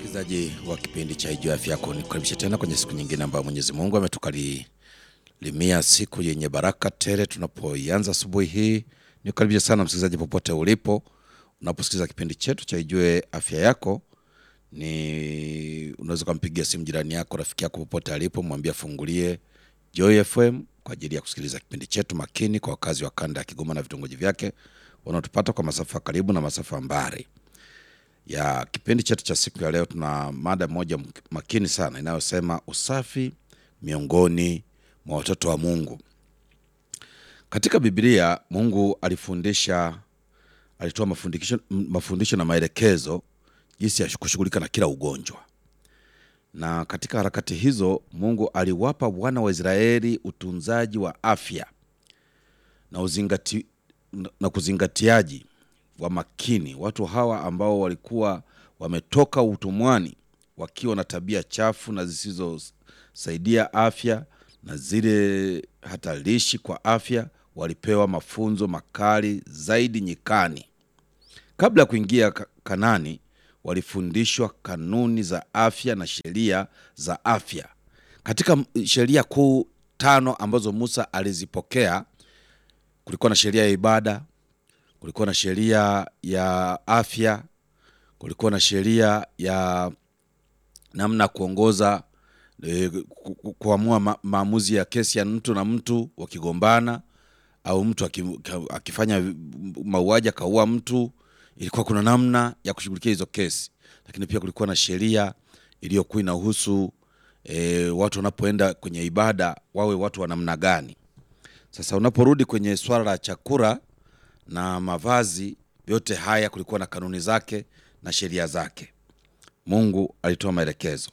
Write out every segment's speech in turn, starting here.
Msikilizaji wa kipindi cha Ijua Afya Yako, nikukaribisha tena kwenye siku nyingine ambayo Mwenyezi Mungu ametukalimia siku yenye baraka tele. Tunapoianza asubuhi hii, nikukaribisha sana msikilizaji, popote ulipo unaposikiliza kipindi chetu cha Ijue Afya Yako. Ni unaweza ukampigia simu jirani yako, rafiki yako, popote alipo, mwambie afungulie Joy FM kwa ajili ya kusikiliza kipindi chetu makini, kwa wakazi wa kanda ya Kigoma na vitongoji vyake wanaotupata kwa masafa karibu na masafa mbali ya kipindi chetu cha siku ya leo, tuna mada moja makini sana inayosema usafi miongoni mwa watoto wa Mungu. Katika Biblia Mungu alifundisha, alitoa mafundisho, mafundisho na maelekezo jinsi ya kushughulika na kila ugonjwa, na katika harakati hizo Mungu aliwapa wana wa Israeli utunzaji wa afya na, uzingati, na kuzingatiaji wa makini watu hawa ambao walikuwa wametoka utumwani wakiwa na tabia chafu na zisizosaidia afya na zile hatarishi kwa afya, walipewa mafunzo makali zaidi nyikani. Kabla ya kuingia Kanani, walifundishwa kanuni za afya na sheria za afya. Katika sheria kuu tano ambazo Musa alizipokea, kulikuwa na sheria ya ibada kulikuwa na sheria ya afya, kulikuwa na sheria ya namna ya kuongoza e, kuamua ma, maamuzi ya kesi ya mtu na mtu wakigombana, au mtu akifanya mauaji akaua mtu, ilikuwa kuna namna ya kushughulikia hizo kesi. Lakini pia kulikuwa na sheria iliyokuwa inahusu e, watu wanapoenda kwenye ibada wawe watu wa namna gani. Sasa unaporudi kwenye swala la chakula na mavazi, yote haya kulikuwa na kanuni zake na sheria zake. Mungu alitoa maelekezo.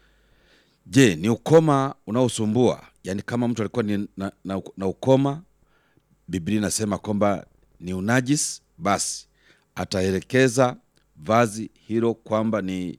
Je, ni ukoma unaosumbua? Yaani kama mtu alikuwa ni na, na, na ukoma, Biblia inasema kwamba ni unajis, basi ataelekeza vazi hilo kwamba ni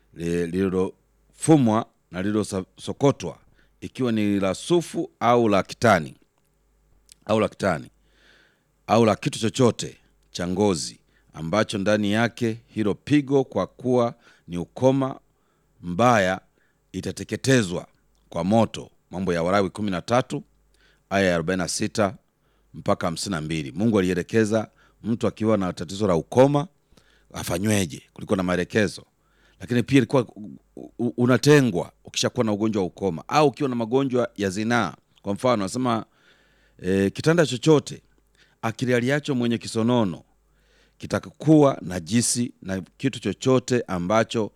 lililofumwa na lililosokotwa, ikiwa ni la sufu au la kitani au la kitani au la kitu chochote cha ngozi ambacho ndani yake hilo pigo, kwa kuwa ni ukoma mbaya, itateketezwa kwa moto. Mambo ya Walawi 13 aya ya 46 mpaka 52. Mungu alielekeza mtu akiwa na tatizo la ukoma afanyweje, kulikuwa na maelekezo. Lakini pia ilikuwa unatengwa ukishakuwa na ugonjwa wa ukoma au ukiwa na magonjwa ya zinaa. Kwa mfano anasema e, kitanda chochote akilialiacho mwenye kisonono kitakuwa najisi, na kitu chochote ambacho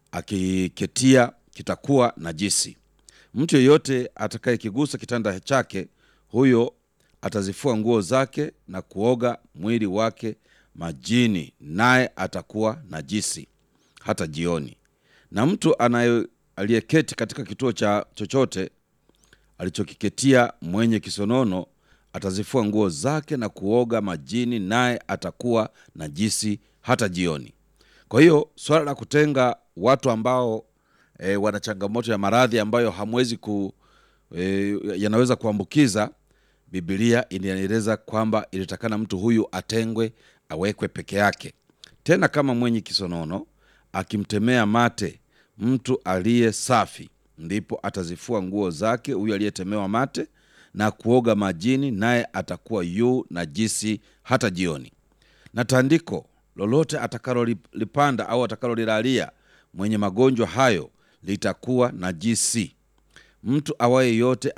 akiketia kitakuwa najisi. Mtu yeyote atakayekigusa kitanda chake, huyo atazifua nguo zake na kuoga mwili wake majini, naye atakuwa najisi hata jioni. Na mtu anaye aliyeketi katika kituo cha chochote alichokiketia mwenye kisonono atazifua nguo zake na kuoga majini, naye atakuwa najisi hata jioni. Kwa hiyo swala la kutenga watu ambao e, wana changamoto ya maradhi ambayo hamwezi ku e, yanaweza kuambukiza, Biblia inaeleza kwamba ilitakana mtu huyu atengwe, awekwe peke yake. Tena kama mwenye kisonono akimtemea mate mtu aliye safi, ndipo atazifua nguo zake huyu aliyetemewa mate na kuoga majini, naye atakuwa yu najisi hata jioni. Na tandiko lolote atakalolipanda au atakalolilalia mwenye magonjwa hayo litakuwa najisi. Mtu awaye yote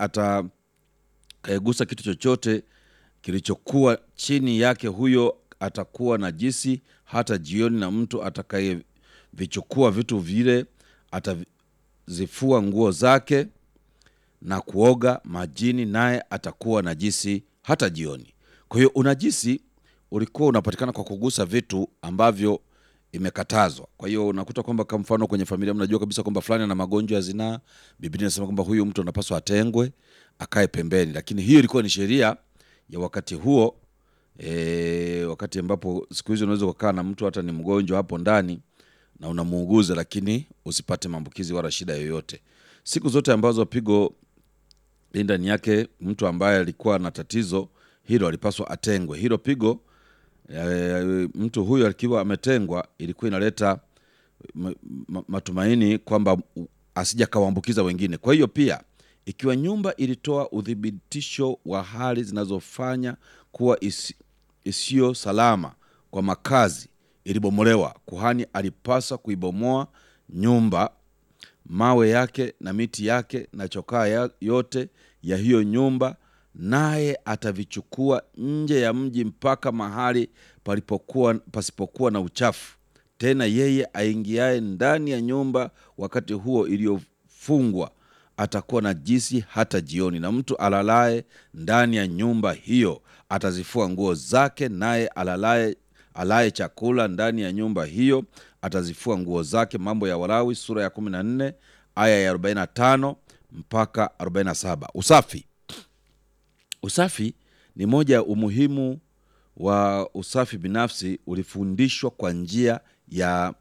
atakayegusa kitu chochote kilichokuwa chini yake, huyo atakuwa najisi hata jioni. Na mtu atakayevichukua vitu vile atazifua nguo zake na kuoga majini naye atakuwa najisi hata jioni. Kwa hiyo unajisi ulikuwa unapatikana kwa kugusa vitu ambavyo imekatazwa. Kwa hiyo unakuta kwamba kwa mfano kwenye familia mnajua kabisa kwamba fulani ana magonjwa ya zinaa, Biblia inasema kwamba huyu mtu anapaswa atengwe, akae pembeni. Lakini hiyo ilikuwa ni sheria ya wakati huo, e, wakati ambapo siku hizi unaweza kukaa na mtu hata ni mgonjwa hapo ndani na unamuuguza, lakini usipate maambukizi wala shida yoyote. Siku zote ambazo pigo ndani yake mtu ambaye alikuwa na tatizo hilo alipaswa atengwe. Hilo pigo e, mtu huyo akiwa ametengwa ilikuwa inaleta ma- ma- matumaini kwamba u- asija kawaambukiza wengine. Kwa hiyo pia ikiwa nyumba ilitoa uthibitisho wa hali zinazofanya kuwa isi, isiyo salama kwa makazi ilibomolewa, kuhani alipaswa kuibomoa nyumba, mawe yake na miti yake na chokaa ya, yote ya hiyo nyumba, naye atavichukua nje ya mji mpaka mahali palipokuwa pasipokuwa na uchafu. Tena yeye aingiaye ndani ya nyumba wakati huo iliyofungwa atakuwa najisi hata jioni, na mtu alalaye ndani ya nyumba hiyo atazifua nguo zake, naye alalaye alaye chakula ndani ya nyumba hiyo atazifua nguo zake. Mambo ya Walawi sura ya 14 aya ya 45 mpaka 47. Usafi. Usafi ni moja ya umuhimu wa usafi binafsi ulifundishwa kwa njia ya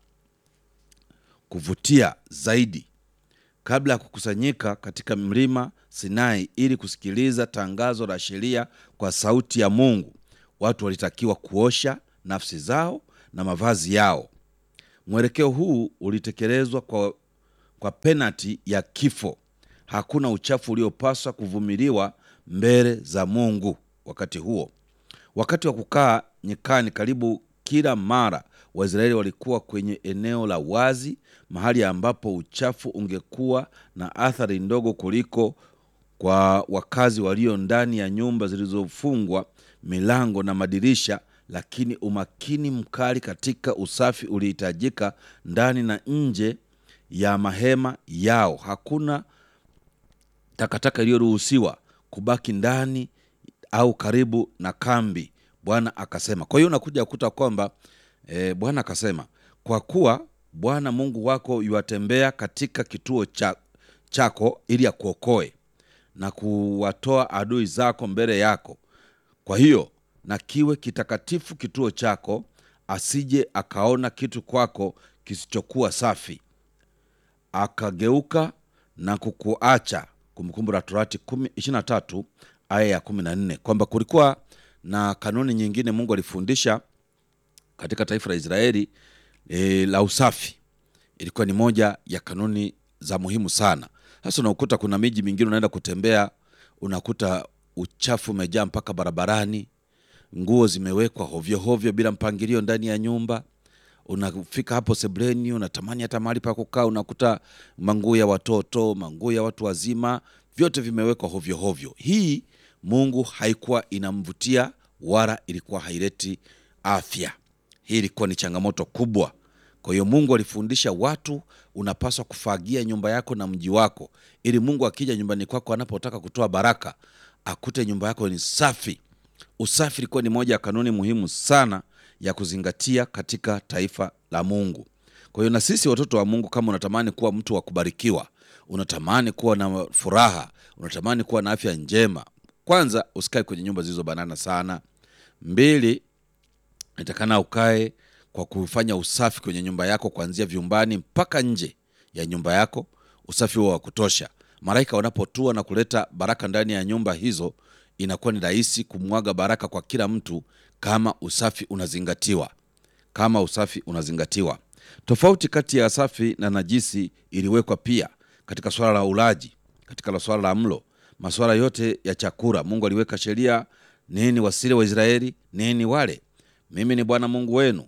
kuvutia zaidi kabla ya kukusanyika katika mlima Sinai ili kusikiliza tangazo la sheria kwa sauti ya Mungu. Watu walitakiwa kuosha nafsi zao na mavazi yao. Mwelekeo huu ulitekelezwa kwa, kwa penati ya kifo. Hakuna uchafu uliopaswa kuvumiliwa mbele za Mungu wakati huo. Wakati wa kukaa nyikani, karibu kila mara Waisraeli walikuwa kwenye eneo la wazi, mahali ambapo uchafu ungekuwa na athari ndogo kuliko kwa wakazi walio ndani ya nyumba zilizofungwa milango na madirisha. Lakini umakini mkali katika usafi ulihitajika ndani na nje ya mahema yao. Hakuna takataka iliyoruhusiwa kubaki ndani au karibu na kambi, Bwana akasema. Kwa hiyo unakuja kukuta kwamba e, Bwana akasema, kwa kuwa Bwana Mungu wako yuwatembea katika kituo cha, chako ili akuokoe na kuwatoa adui zako mbele yako. Kwa hiyo na kiwe kitakatifu kituo chako, asije akaona kitu kwako kisichokuwa safi akageuka na kukuacha. Kumbukumbu la Torati 23 aya ya 14, kwamba kulikuwa na kanuni nyingine Mungu alifundisha katika taifa la Israeli e, la usafi. Ilikuwa ni moja ya kanuni za muhimu sana. Sasa unakuta kuna miji mingine unaenda kutembea, unakuta uchafu umejaa mpaka barabarani, nguo zimewekwa hovyo hovyo bila mpangilio ndani ya nyumba unafika hapo sebleni, unatamani hata mahali pa kukaa, unakuta manguo ya watoto, manguo ya watu wazima, vyote vimewekwa hovyo hovyo. Hii Mungu haikuwa inamvutia wala ilikuwa haileti afya. Hii ilikuwa ni changamoto kubwa. Kwa hiyo Mungu alifundisha watu, unapaswa kufagia nyumba yako na mji wako, ili Mungu akija nyumbani kwako, anapotaka kutoa baraka, akute nyumba yako ni safi. Usafi ilikuwa ni moja ya kanuni muhimu sana ya kuzingatia katika taifa la Mungu. Kwa hiyo na sisi watoto wa Mungu, kama unatamani kuwa mtu wa kubarikiwa, unatamani kuwa na furaha, unatamani kuwa na afya njema, kwanza usikae kwenye nyumba zilizobanana sana. Mbili, natakana ukae kwa kufanya usafi kwenye nyumba yako kuanzia vyumbani mpaka nje ya nyumba yako, usafi huo wa kutosha. Malaika wanapotua na kuleta baraka ndani ya nyumba hizo, inakuwa ni rahisi kumwaga baraka kwa kila mtu kama usafi unazingatiwa. Kama usafi unazingatiwa. Tofauti kati ya safi na najisi iliwekwa pia katika swala la ulaji, katika swala la mlo, masuala yote ya chakula. Mungu aliweka sheria, nini wasile Waisraeli, nini wale. Mimi ni Bwana Mungu wenu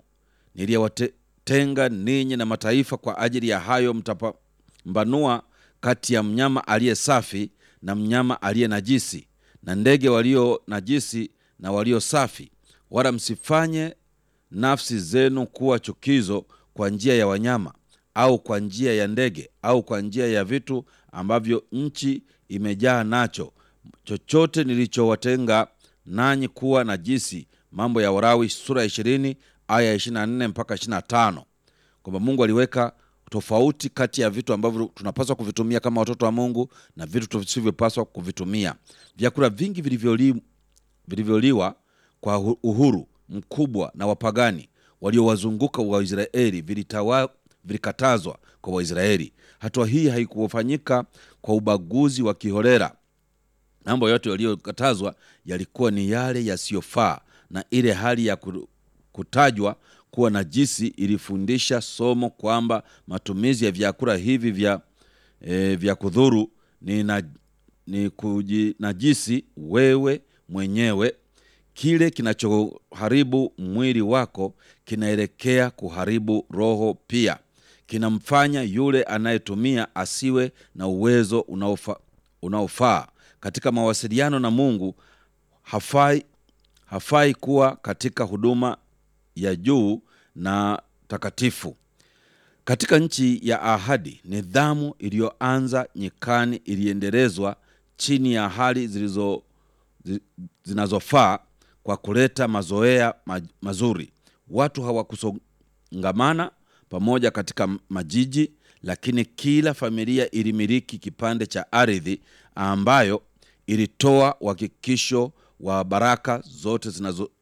niliyewatenga ninyi na mataifa. Kwa ajili ya hayo mtapambanua kati ya mnyama aliye safi na mnyama aliye najisi, na ndege walio najisi na walio safi. Wala msifanye nafsi zenu kuwa chukizo kwa njia ya wanyama au kwa njia ya ndege au kwa njia ya vitu ambavyo nchi imejaa nacho, chochote nilichowatenga nanyi kuwa najisi. Mambo ya Walawi sura ya ishirini aya ya ishirini na nne mpaka ishirini na tano kwamba Mungu aliweka tofauti kati ya vitu ambavyo tunapaswa kuvitumia kama watoto wa Mungu na vitu tusivyopaswa kuvitumia. Vyakula vingi vilivyoli, vilivyoliwa kwa uhuru mkubwa na wapagani waliowazunguka Waisraeli vilitawa vilikatazwa kwa Waisraeli. Hatua hii haikufanyika kwa ubaguzi wa kiholela. Mambo yote yaliyokatazwa yalikuwa ni yale yasiyofaa na ile hali ya kutajwa kuwa najisi ilifundisha somo kwamba matumizi ya vyakula hivi vya, e, vya kudhuru ni, na, ni kujinajisi wewe mwenyewe. Kile kinachoharibu mwili wako kinaelekea kuharibu roho pia. Kinamfanya yule anayetumia asiwe na uwezo unaofa, unaofaa katika mawasiliano na Mungu. Hafai, hafai kuwa katika huduma ya juu na takatifu. Katika nchi ya ahadi, nidhamu iliyoanza nyikani iliendelezwa chini ya hali zilizo zi- zinazofaa kwa kuleta mazoea ma- mazuri. Watu hawakusongamana pamoja katika majiji, lakini kila familia ilimiliki kipande cha ardhi ambayo ilitoa uhakikisho wa baraka zote zinazo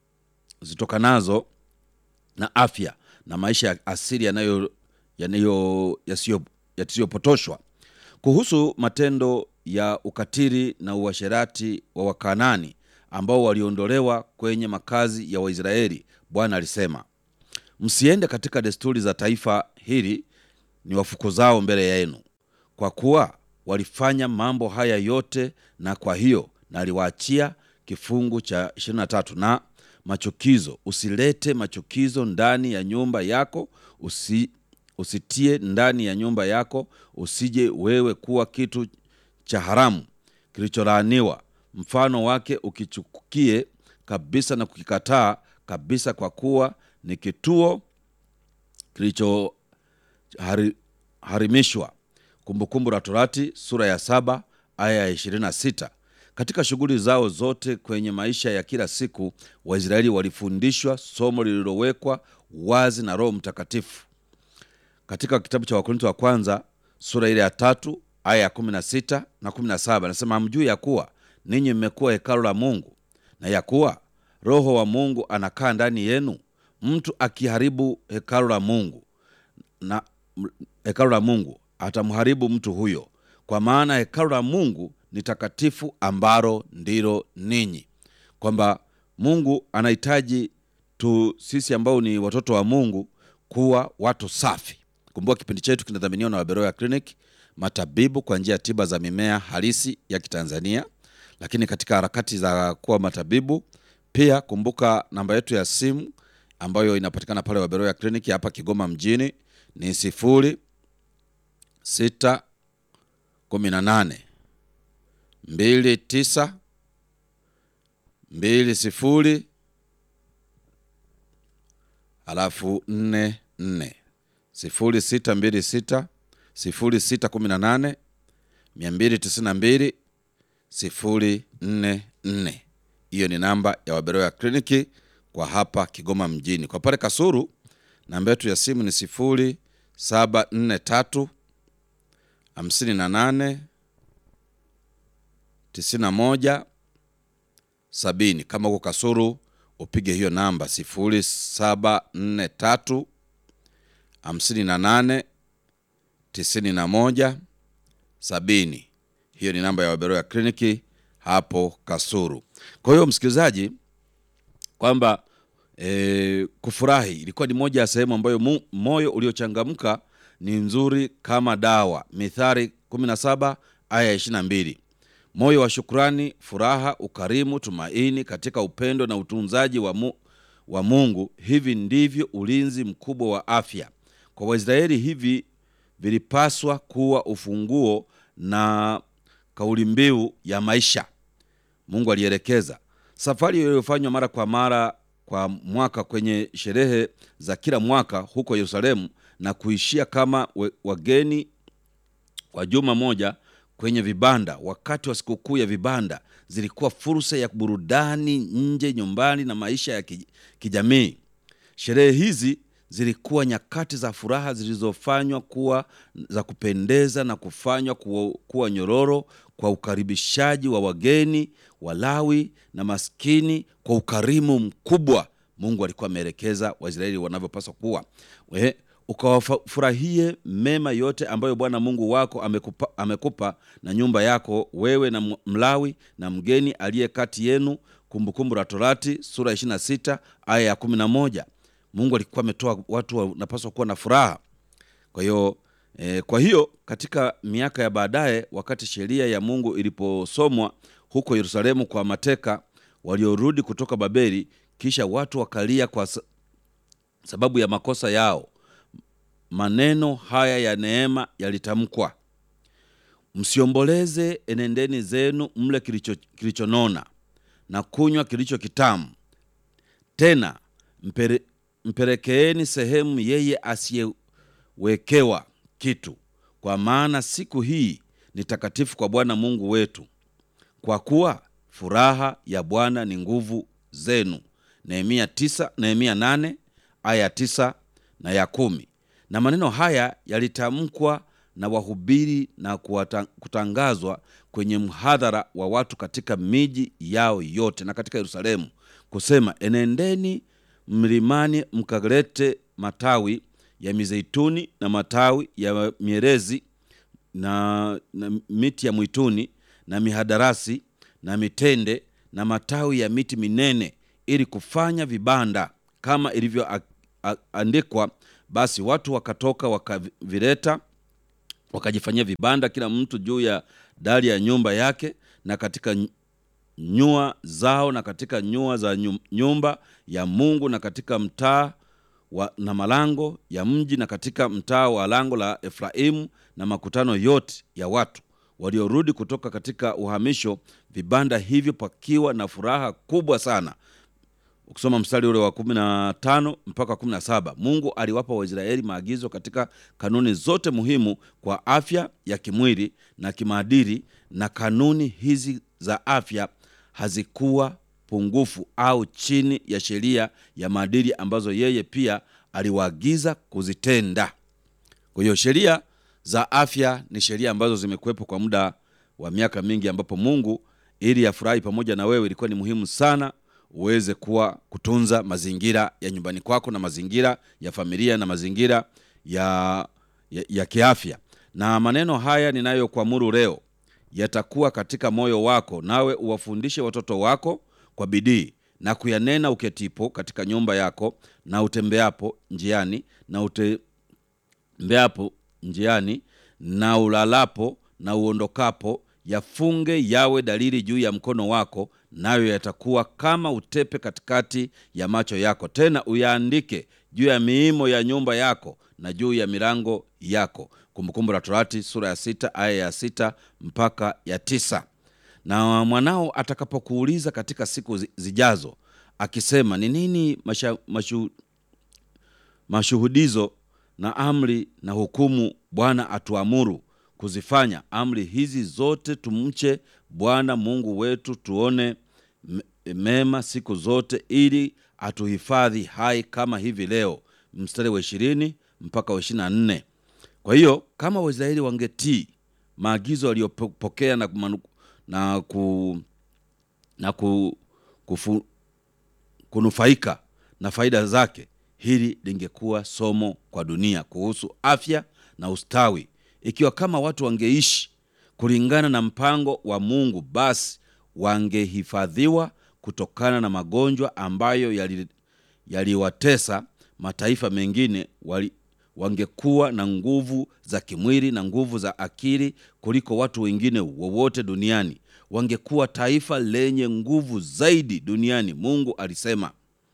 zitokanazo na afya na maisha ya asili yanayo yanayo yasiyo- yasiyopotoshwa. Kuhusu matendo ya ukatili na uasherati wa Wakanani ambao waliondolewa kwenye makazi ya Waisraeli, Bwana alisema, msiende katika desturi za taifa hili ni wafukuzao mbele yenu, kwa kuwa walifanya mambo haya yote, na kwa hiyo naliwaachia kifungu cha 23 na machukizo. Usilete machukizo ndani ya nyumba yako, usi, usitie ndani ya nyumba yako, usije wewe kuwa kitu cha haramu kilicholaaniwa, mfano wake ukichukie kabisa na kukikataa kabisa, kwa kuwa ni kituo kilicho hari, harimishwa. Kumbukumbu la Torati sura ya saba aya ya 26. Katika shughuli zao zote kwenye maisha ya kila siku, Waisraeli walifundishwa somo lililowekwa wazi na Roho Mtakatifu. Katika kitabu cha Wakorintho wa kwanza sura ile ya tatu aya ya 16 na 17, anasema hamjui ya kuwa ninyi mmekuwa hekalu la Mungu na ya kuwa Roho wa Mungu anakaa ndani yenu? Mtu akiharibu hekalu la Mungu na m- hekalu la Mungu atamharibu mtu huyo, kwa maana hekalu la Mungu ni takatifu, ambalo ndilo ninyi. Kwamba Mungu anahitaji tu sisi ambao ni watoto wa Mungu kuwa watu safi. Kumbuka kipindi chetu kinadhaminiwa na Waberoya Clinic, matabibu kwa njia ya tiba za mimea halisi ya Kitanzania. Lakini katika harakati za kuwa matabibu pia, kumbuka namba yetu ya simu ambayo inapatikana pale Waberoya Clinic hapa Kigoma mjini ni sifuri sita kumi na nane mbili tisa mbili sifuri halafu nne nne sifuri sita mbili sita sifuri sita kumi na nane mia mbili tisini na mbili sifuri nne nne. Hiyo ni namba ya Waberoya kliniki kwa hapa Kigoma mjini. Kwa pale Kasuru namba yetu ya simu ni sifuri saba nne tatu hamsini na nane tisini na moja sabini. Kama huko Kasuru upige hiyo namba sifuri saba nne tatu hamsini na nane tisini na moja sabini. Hiyo ni namba ya Waberoya kliniki hapo Kasuru. Kwa hiyo msikilizaji, kwamba e, kufurahi ilikuwa ni moja ya sehemu ambayo mu, moyo uliochangamka ni nzuri kama dawa. Mithali 17 aya ya 22. Moyo wa shukrani, furaha, ukarimu, tumaini katika upendo na utunzaji wa, mu, wa Mungu. Hivi ndivyo ulinzi mkubwa wa afya kwa Waisraeli. Hivi vilipaswa kuwa ufunguo na kauli mbiu ya maisha. Mungu alielekeza safari iliyofanywa mara kwa mara kwa mwaka kwenye sherehe za kila mwaka huko Yerusalemu na kuishia kama we- wageni kwa juma moja kwenye vibanda. Wakati wa sikukuu ya vibanda zilikuwa fursa ya burudani nje, nyumbani na maisha ya ki- kijamii. Sherehe hizi zilikuwa nyakati za furaha zilizofanywa kuwa za kupendeza na kufanywa kuwa, kuwa nyororo kwa ukaribishaji wa wageni, Walawi na maskini kwa ukarimu mkubwa. Mungu alikuwa ameelekeza Waisraeli wanavyopaswa kuwa. We, ukawafurahie mema yote ambayo Bwana Mungu wako amekupa, amekupa na nyumba yako wewe na m- Mlawi na mgeni aliye kati yenu. Kumbukumbu la Torati sura ya 26 aya ya 11 Mungu alikuwa ametoa watu wanapaswa kuwa na furaha. Kwa hiyo e, kwa hiyo katika miaka ya baadaye, wakati sheria ya Mungu iliposomwa huko Yerusalemu kwa mateka waliorudi kutoka Babeli, kisha watu wakalia kwa sa- sababu ya makosa yao, maneno haya ya neema yalitamkwa: msiomboleze, enendeni zenu, mle kilicho kilichonona na kunywa kilicho kitamu tena mpere, mpelekeeni sehemu yeye asiyewekewa kitu, kwa maana siku hii ni takatifu kwa Bwana Mungu wetu, kwa kuwa furaha ya Bwana ni nguvu zenu. Nehemia tisa, Nehemia nane aya ya tisa na ya kumi. Na maneno haya yalitamkwa na wahubiri na kuwata- kutangazwa kwenye mhadhara wa watu katika miji yao yote na katika Yerusalemu, kusema enendeni mlimani mkalete matawi ya mizeituni na matawi ya mierezi na, na miti ya mwituni na mihadarasi na mitende na matawi ya miti minene ili kufanya vibanda kama ilivyoandikwa. Basi watu wakatoka wakavileta wakajifanyia vibanda kila mtu juu ya dari ya nyumba yake na katika ny- nyua zao na katika nyua za nyu- nyumba ya Mungu na katika mtaa wa, na malango ya mji na katika mtaa wa lango la Efraimu na makutano yote ya watu waliorudi kutoka katika uhamisho, vibanda hivyo pakiwa na furaha kubwa sana. Ukisoma mstari ule wa kumi na tano mpaka kumi na saba Mungu aliwapa Waisraeli maagizo katika kanuni zote muhimu kwa afya ya kimwili na kimaadili, na kanuni hizi za afya hazikuwa pungufu au chini ya sheria ya maadili ambazo yeye pia aliwaagiza kuzitenda. Kwa hiyo sheria za afya ni sheria ambazo zimekuwepo kwa muda wa miaka mingi, ambapo Mungu ili afurahi pamoja na wewe, ilikuwa ni muhimu sana uweze kuwa kutunza mazingira ya nyumbani kwako na mazingira ya familia na mazingira ya, ya, ya kiafya. Na maneno haya ninayokuamuru leo yatakuwa katika moyo wako, nawe uwafundishe watoto wako kwa bidii na kuyanena uketipo katika nyumba yako na utembeapo njiani na utembeapo njiani na ulalapo na uondokapo, yafunge yawe dalili juu ya mkono wako, nayo yatakuwa kama utepe katikati ya macho yako. Tena uyaandike juu ya miimo ya nyumba yako na juu ya milango yako. Kumbukumbu la Torati sura ya sita aya ya sita mpaka ya tisa. Na mwanao atakapokuuliza katika siku zi- zijazo akisema, ni nini masha, mashu, mashuhudizo na amri na hukumu Bwana atuamuru kuzifanya amri hizi zote, tumche Bwana Mungu wetu, tuone me- mema siku zote, ili atuhifadhi hai kama hivi leo. Mstari wa ishirini mpaka wa ishirini na nne. Kwa hiyo kama Waisraeli wangetii maagizo waliyopokea na, kumanu- na, ku, na ku, kufu, kunufaika na faida zake, hili lingekuwa somo kwa dunia kuhusu afya na ustawi. Ikiwa kama watu wangeishi kulingana na mpango wa Mungu, basi wangehifadhiwa kutokana na magonjwa ambayo yali- yaliwatesa mataifa mengine wali, wangekuwa na nguvu za kimwili na nguvu za akili kuliko watu wengine wowote duniani. Wangekuwa taifa lenye nguvu zaidi duniani. Mungu alisema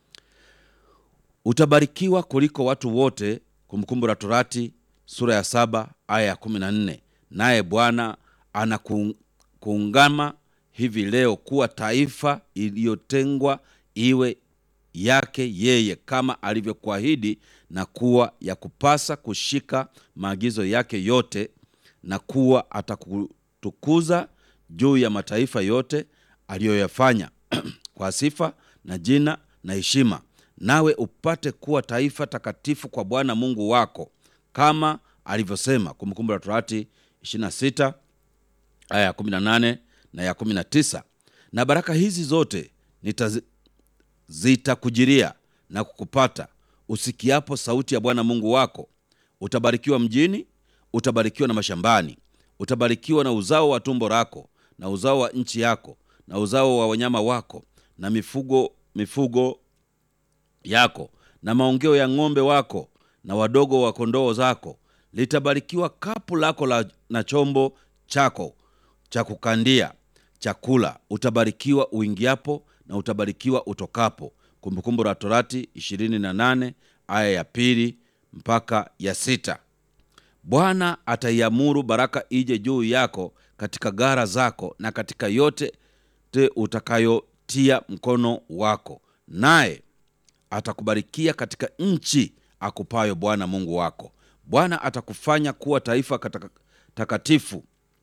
utabarikiwa kuliko watu wote. Kumbukumbu la Torati sura ya saba aya ya kumi na nne. Naye Bwana anakuungama hivi leo kuwa taifa iliyotengwa iwe yake yeye kama alivyokuahidi, na kuwa ya kupasa kushika maagizo yake yote, na kuwa atakutukuza juu ya mataifa yote aliyoyafanya kwa sifa na jina na heshima, nawe upate kuwa taifa takatifu kwa Bwana Mungu wako kama alivyosema. Kumbukumbu la Torati 26 aya ya 18 na ya 19. Na baraka hizi zote nitazi zitakujiria na kukupata usikiapo sauti ya Bwana Mungu wako. Utabarikiwa mjini, utabarikiwa na mashambani, utabarikiwa na uzao wa tumbo lako na uzao wa nchi yako na uzao wa wanyama wako na mifugo mifugo yako na maongeo ya ng'ombe wako na wadogo wa kondoo zako. Litabarikiwa kapu lako la, na chombo chako cha kukandia chakula. Utabarikiwa uingiapo na utabarikiwa utokapo. Kumbukumbu la Torati 28 aya ya pili mpaka ya sita. Bwana ataiamuru baraka ije juu yako katika gara zako na katika yote te utakayotia mkono wako, naye atakubarikia katika nchi akupayo Bwana Mungu wako. Bwana atakufanya kuwa taifa kataka- takatifu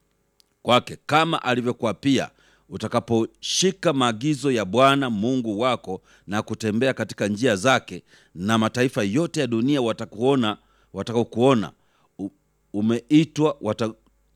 kwake kama alivyokuapia, utakaposhika maagizo ya Bwana Mungu wako na kutembea katika njia zake, na mataifa yote ya dunia watakuona, watakaokuona u- umeitwa wata,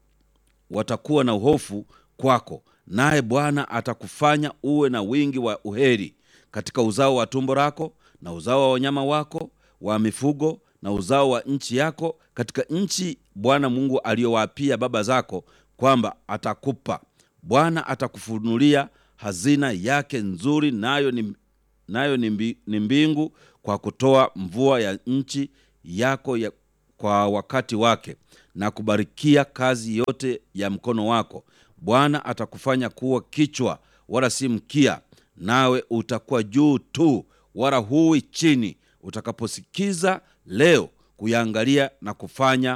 watakuwa na uhofu kwako, naye Bwana atakufanya uwe na wingi wa uheri katika uzao wa tumbo lako na uzao wa wanyama wako wa mifugo na uzao wa nchi yako, katika nchi Bwana Mungu aliyowaapia baba zako kwamba atakupa. Bwana atakufunulia hazina yake nzuri, nayo ni, nayo ni, mbi, ni mbingu, kwa kutoa mvua ya nchi yako ya, kwa wakati wake na kubarikia kazi yote ya mkono wako. Bwana atakufanya kuwa kichwa wala si mkia, nawe utakuwa juu tu wala huwi chini, utakaposikiza leo kuyaangalia na kufanya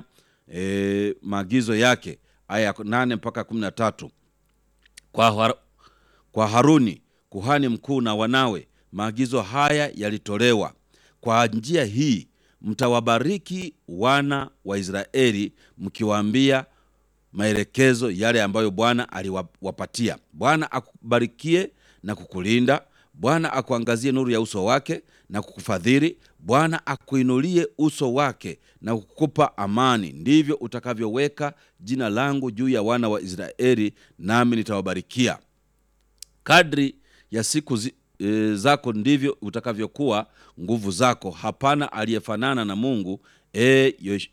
e, maagizo yake. Aya ya nane mpaka kumi na tatu kwa, har, kwa Haruni kuhani mkuu na wanawe maagizo haya yalitolewa. Kwa njia hii mtawabariki wana wa Israeli mkiwaambia maelekezo yale ambayo Bwana aliwapatia. Bwana akubarikie na kukulinda. Bwana akuangazie nuru ya uso wake na kukufadhili. Bwana akuinulie uso wake na kukupa amani. Ndivyo utakavyoweka jina langu juu ya wana wa Israeli, nami nitawabarikia. Kadri ya siku zi, e, zako ndivyo utakavyokuwa nguvu zako. Hapana aliyefanana na Mungu. E, yosh,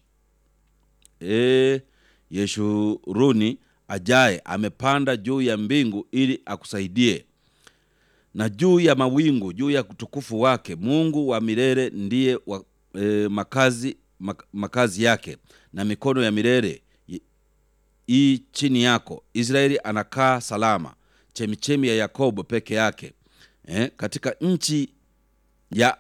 e, Yeshuruni ajaye amepanda juu ya mbingu ili akusaidie, na juu ya mawingu, juu ya utukufu wake. Mungu wa milele ndiye wa, e, makazi, mak, makazi yake, na mikono ya milele i chini yako. Israeli anakaa salama, chemichemi ya Yakobo peke yake, eh, katika nchi ya,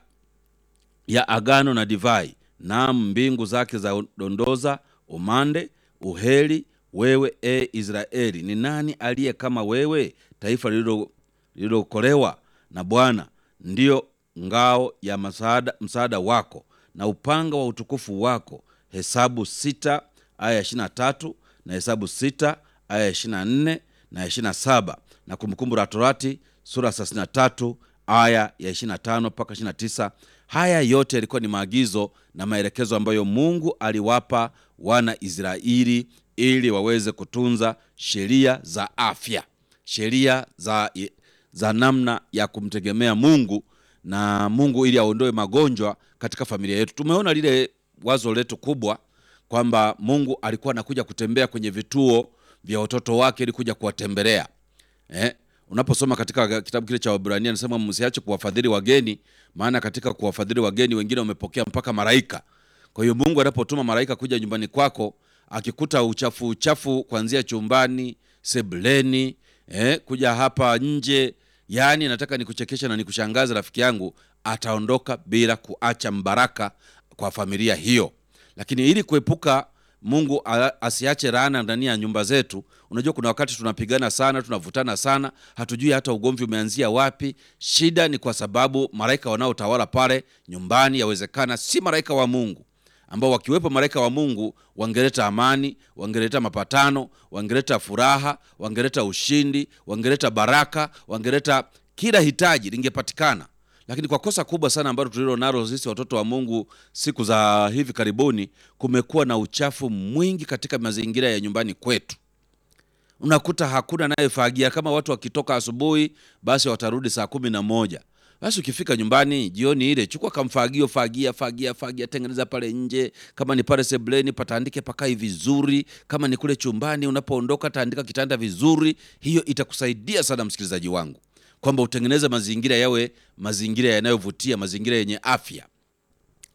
ya agano na divai. Naam, mbingu zake za dondoza umande uheri. Wewe e Israeli, ni nani aliye kama wewe, taifa lililokolewa na Bwana? Ndiyo ngao ya msaada, msaada wako na upanga wa utukufu wako. Hesabu sita aya ya ishirini na tatu na Hesabu sita aya ya ishirini na nne na ishirini na saba na Kumbukumbu la Torati sura thelathini na tatu aya ya ishirini na tano mpaka ishirini na tisa. Haya yote yalikuwa ni maagizo na maelekezo ambayo Mungu aliwapa wana Israeli ili waweze kutunza sheria za afya, sheria za, za namna ya kumtegemea Mungu na Mungu ili aondoe magonjwa katika familia yetu. Tumeona lile wazo letu kubwa kwamba Mungu alikuwa anakuja kutembea kwenye vituo vya watoto wake ili kuja kuwatembelea eh? Unaposoma katika kitabu kile cha Waebrania anasema msiache kuwafadhili wageni, maana katika kuwafadhili wageni wengine wamepokea mpaka malaika. Kwa hiyo Mungu anapotuma malaika kuja nyumbani kwako, akikuta uchafu uchafu kuanzia chumbani, sebuleni, eh, kuja hapa nje, yaani nataka nikuchekesha na nikushangaza rafiki yangu, ataondoka bila kuacha mbaraka kwa familia hiyo. Lakini ili kuepuka Mungu asiache laana ndani ya nyumba zetu. Unajua, kuna wakati tunapigana sana, tunavutana sana, hatujui hata ugomvi umeanzia wapi. Shida ni kwa sababu malaika wanaotawala pale nyumbani yawezekana si malaika wa Mungu, ambao wakiwepo malaika wa Mungu wangeleta amani, wangeleta mapatano, wangeleta furaha, wangeleta ushindi, wangeleta baraka, wangeleta kila hitaji lingepatikana lakini kwa kosa kubwa sana ambalo tulilo nalo sisi watoto wa Mungu siku za hivi karibuni, kumekuwa na uchafu mwingi katika mazingira ya nyumbani kwetu. Unakuta hakuna anayefagia. Kama watu wakitoka asubuhi, basi watarudi saa kumi na moja. Basi ukifika nyumbani jioni ile, chukua kamfagio, fagia fagia fagia, tengeneza pale nje. Kama ni pale sebuleni, pataandike pakai vizuri. Kama ni kule chumbani, unapoondoka taandika kitanda vizuri. Hiyo itakusaidia sana msikilizaji wangu kwamba utengeneze mazingira yawe mazingira yanayovutia, mazingira yenye afya.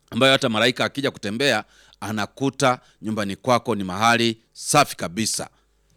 ambayo hata malaika akija kutembea anakuta nyumbani kwako ni mahali safi kabisa.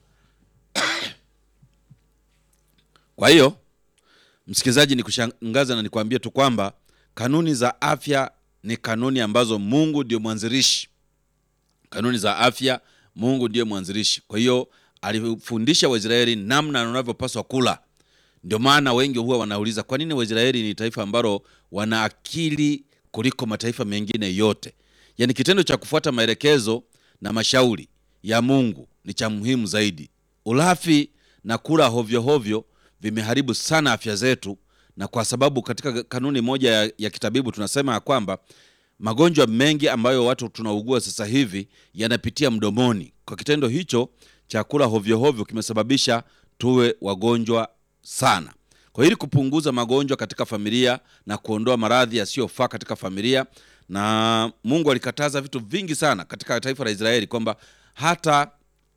Kwa hiyo msikilizaji, ni kushangaza na nikwambie tu kwamba kanuni za afya ni kanuni ambazo Mungu ndio mwanzilishi. Kanuni za afya Mungu ndiye mwanzilishi. Kwa hiyo alifundisha Waisraeli namna wanavyopaswa kula. Ndio maana wengi huwa wanauliza kwa nini Waisraeli ni taifa ambalo wana akili kuliko mataifa mengine yote. Yaani kitendo cha kufuata maelekezo na mashauri ya Mungu ni cha muhimu zaidi. Ulafi na kula hovyo hovyo vimeharibu sana afya zetu, na kwa sababu katika kanuni moja ya, ya kitabibu tunasema ya kwamba magonjwa mengi ambayo watu tunaugua sasa hivi yanapitia mdomoni. Kwa kitendo hicho cha kula hovyo hovyo kimesababisha tuwe wagonjwa sana. Kwa ili kupunguza magonjwa katika familia na kuondoa maradhi yasiyofaa katika familia, na Mungu alikataza vitu vingi sana katika taifa la Israeli kwamba hata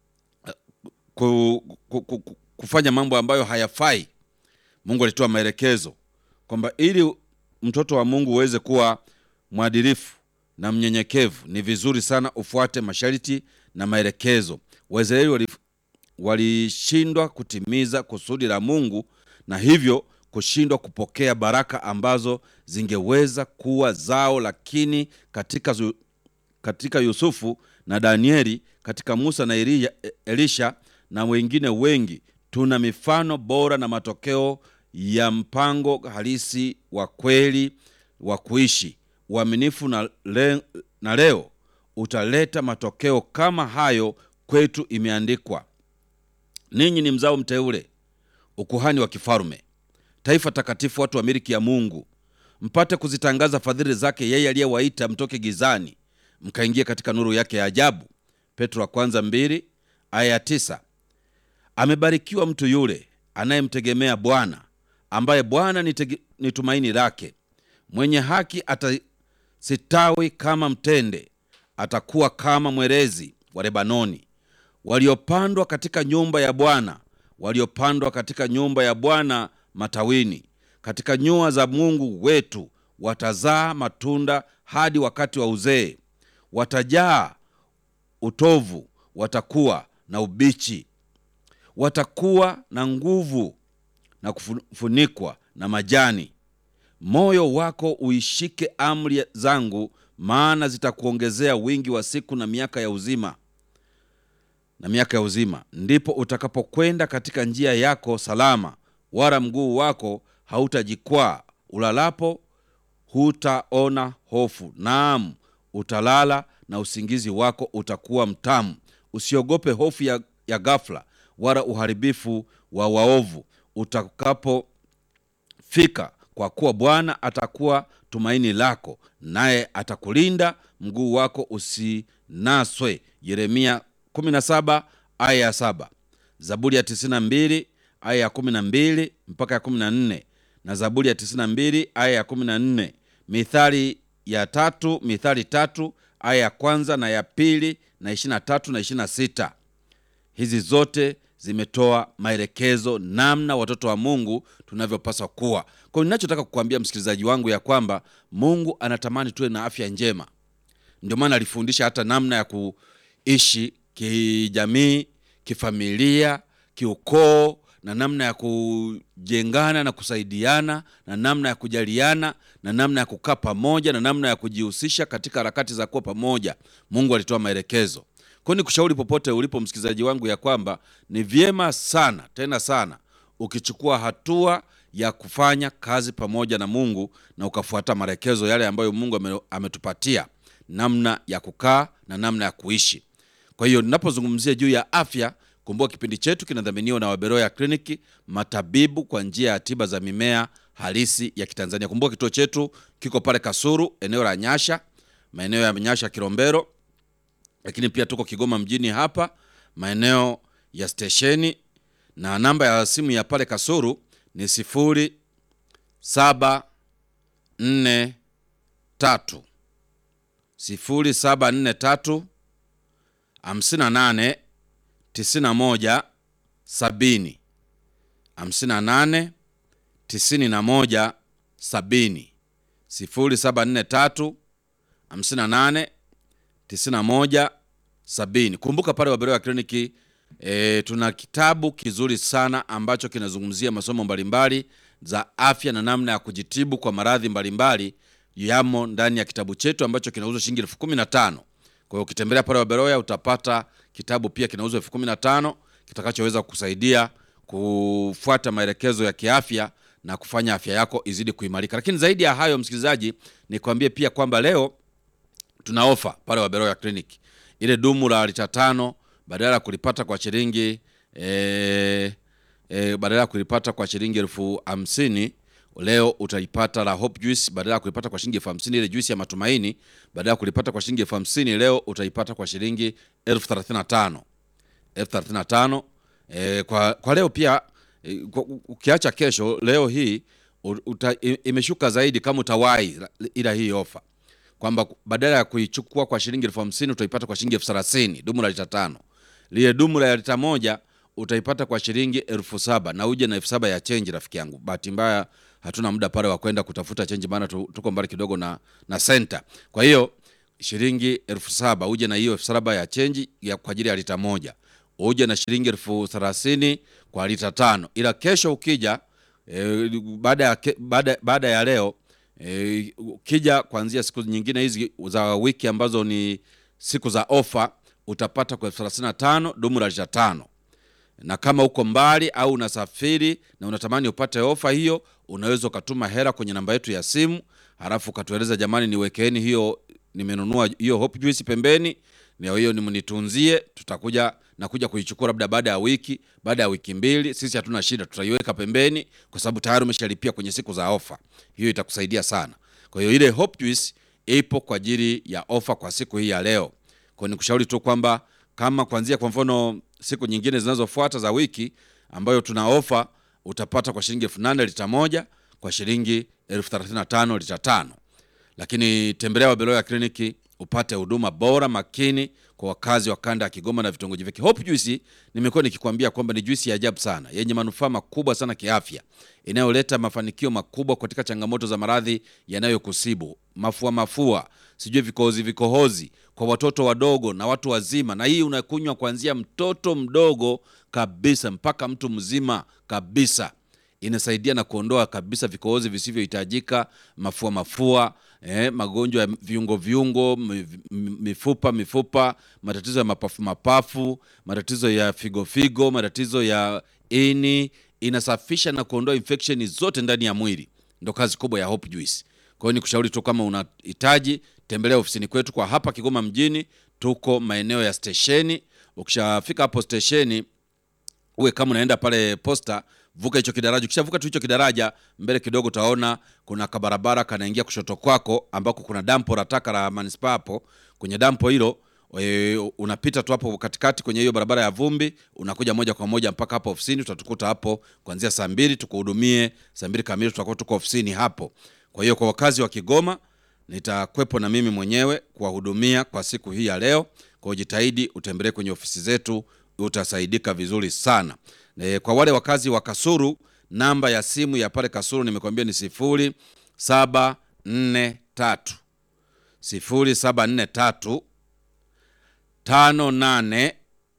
ku, ku, ku, ku, kufanya mambo ambayo hayafai. Mungu alitoa maelekezo kwamba ili mtoto wa Mungu uweze kuwa mwadilifu na mnyenyekevu, ni vizuri sana ufuate masharti na maelekezo. Waisraeli walishindwa kutimiza kusudi la Mungu na hivyo kushindwa kupokea baraka ambazo zingeweza kuwa zao, lakini katika, zu, katika Yusufu na Danieli, katika Musa na Elia, Elisha na wengine wengi tuna mifano bora na matokeo ya mpango halisi wa kweli wa kuishi uaminifu na, le, na leo utaleta matokeo kama hayo kwetu. Imeandikwa, ninyi ni mzao mteule, ukuhani wa kifalme, taifa takatifu, watu wa miliki ya Mungu, mpate kuzitangaza fadhili zake yeye aliyewaita mtoke gizani mkaingia katika nuru yake ya ajabu. Petro wa kwanza mbili aya ya tisa. Amebarikiwa mtu yule anayemtegemea Bwana, ambaye Bwana ni, ni tumaini lake. Mwenye haki atasitawi kama mtende, atakuwa kama mwerezi wa Lebanoni. Waliopandwa katika nyumba ya Bwana, waliopandwa katika nyumba ya Bwana matawini, katika nyua za Mungu wetu, watazaa matunda hadi wakati wa uzee. Watajaa utovu, watakuwa na ubichi watakuwa na nguvu na kufunikwa na majani. Moyo wako uishike amri zangu, maana zitakuongezea wingi wa siku na miaka ya uzima na miaka ya uzima. Ndipo utakapokwenda katika njia yako salama, wala mguu wako hautajikwaa. Ulalapo hutaona hofu, naam, utalala na usingizi wako utakuwa mtamu. Usiogope hofu ya, ya ghafla wala uharibifu wa waovu utakapofika, kwa kuwa Bwana atakuwa tumaini lako, naye atakulinda mguu wako usinaswe. Yeremia 17 aya ya 7, Zaburi ya 92 aya ya 12 mpaka ya 14, na Zaburi ya 92 aya ya 14, Mithali ya tatu, Mithali tatu aya ya kwanza na ya pili na 23 na 26. Hizi zote zimetoa maelekezo namna watoto wa Mungu tunavyopaswa kuwa. Kwa hiyo ninachotaka kukuambia msikilizaji wangu ya kwamba Mungu anatamani tuwe na afya njema. Ndio maana alifundisha hata namna ya kuishi kijamii, kifamilia, kiukoo na namna ya kujengana na kusaidiana na namna ya kujaliana na namna ya kukaa pamoja na namna ya kujihusisha katika harakati za kuwa pamoja. Mungu alitoa maelekezo. Kwa ni kushauri popote ulipo msikilizaji wangu ya kwamba ni vyema sana tena sana ukichukua hatua ya kufanya kazi pamoja na Mungu na ukafuata maelekezo yale ambayo Mungu ametupatia namna ya kukaa na namna ya kuishi. Kwa hiyo ninapozungumzia juu ya afya, kumbuka kipindi chetu kinadhaminiwa na Waberoya Kliniki, matabibu kwa njia ya tiba za mimea halisi ya Kitanzania. Kumbuka kituo chetu kiko pale Kasuru, eneo la Nyasha, maeneo ya Nyasha Kilombero lakini pia tuko Kigoma mjini hapa maeneo ya stesheni, na namba ya simu ya pale Kasuru ni sifuri saba nne tatu sifuri saba nne tatu hamsini na nane tisini na moja sabini hamsini na nane tisini na moja sabini sifuri saba nne tatu 58 91 70. Kumbuka pale Waberoya Kliniki e, tuna kitabu kizuri sana ambacho kinazungumzia masomo mbalimbali za afya na namna ya kujitibu kwa maradhi mbalimbali yamo ndani ya kitabu chetu ambacho kinauzwa shilingi elfu kumi na tano. Kwa hiyo ukitembelea pale Waberoya utapata kitabu pia kinauzwa elfu kumi na tano kitakachoweza kukusaidia kufuata maelekezo ya kiafya na kufanya afya yako izidi kuimarika. Lakini zaidi ya hayo, msikilizaji, nikwambie pia kwamba leo tuna ofa pale Waberoya Clinic. Ile dumu la lita tano badala ya kulipata kwa shilingi e, e, badala ya kulipata kwa shilingi elfu hamsini leo utaipata la Hope Juice badala ya kulipata kwa shilingi elfu hamsini ile juice ya matumaini badala ya kulipata kwa shilingi elfu hamsini leo utaipata kwa shilingi elfu thelathini na tano elfu thelathini na tano e, kwa, kwa leo pia e, kwa- ukiacha kesho leo hii u- uta, i- imeshuka zaidi kama utawahi ila hii ofa kwamba badala ya kuichukua kwa shilingi elfu hamsini utaipata kwa shilingi elfu thelathini dumu la lita tano lile dumu la lita moja utaipata kwa shilingi elfu saba na uje na elfu saba ya chenji rafiki yangu bahati mbaya hatuna muda pale wa kwenda kutafuta chenji maana tu- tuko mbali kidogo na na senta kwa hiyo shilingi elfu saba uje na hiyo elfu saba ya chenji ya kwa ajili ya lita moja uje na shilingi elfu thelathini kwa lita tano ila kesho ukija e, baada ya ke- baada baada ya leo e, ukija kuanzia siku nyingine hizi za wiki ambazo ni siku za ofa utapata kwa elfu thelathini na tano dumu la lita tano na kama uko mbali au unasafiri na unatamani upate ofa hiyo, unaweza ukatuma hela kwenye namba yetu ya simu, halafu ukatueleza jamani, niwekeeni hiyo, nimenunua hiyo Hope Juice pembeni, na hiyo nimnitunzie, tutakuja nakuja kuichukua labda baada ya wiki, baada ya wiki mbili. Sisi hatuna shida, tutaiweka pembeni kwa sababu tayari umeshalipia kwenye siku za ofa. Hiyo itakusaidia sana. Kwa hiyo ile Hope Juice ipo kwa ajili ya ofa kwa siku hii ya leo. Kwa hiyo nikushauri tu kwamba kama kuanzia kwa mfano siku nyingine zinazofuata za wiki ambayo tuna ofa utapata kwa shilingi elfu nane lita moja kwa shilingi elfu thelathini na tano lita tano lakini tembelea Wabeloya kliniki upate huduma bora makini kwa wakazi wa kanda ya Kigoma na vitongoji vyake. Hope Juice nimekuwa nikikwambia kwamba ni juisi ya ajabu sana yenye manufaa makubwa sana kiafya, inayoleta mafanikio makubwa katika changamoto za maradhi yanayokusibu, mafua mafua, sijui vikohozi vikohozi kwa watoto wadogo na watu wazima, na hii unakunywa kuanzia mtoto mdogo kabisa mpaka mtu mzima kabisa inasaidia na kuondoa kabisa vikohozi visivyohitajika, mafua mafua, eh, magonjwa ya viungo viungo, mi- mi- mifupa mifupa, matatizo ya mapafu mapafu, matatizo ya figo figo, matatizo ya ini. Inasafisha na kuondoa infection zote ndani ya mwili, ndo kazi kubwa ya Hope Juice. Kwa hiyo nikushauri tu kama unahitaji, tembelea ofisini kwetu kwa hapa Kigoma mjini, tuko maeneo ya stesheni. Ukishafika hapo stesheni uwe kama unaenda pale posta, vuka hicho kidaraja. Ukishavuka tu hicho kidaraja, mbele kidogo utaona kuna kabarabara kanaingia kushoto kwako, ambako kuna dampo la taka la manispaa. Hapo kwenye dampo hilo e, unapita tu hapo katikati kwenye hiyo barabara ya vumbi, unakuja moja kwa moja mpaka hapo ofisini. Utatukuta hapo kuanzia saa mbili tukuhudumie, saa mbili kamili tutakuwa tuko ofisini hapo. Kwa hiyo kwa wakazi wa Kigoma nitakwepo na mimi mwenyewe kuwahudumia kwa siku hii ya leo. Kwa hiyo jitahidi utembelee kwenye ofisi zetu, utasaidika vizuri sana. E, kwa wale wakazi wa Kasuru, namba ya simu ya pale Kasuru nimekwambia ni sifuri saba nne tatu sifuri saba nne tatu tano nane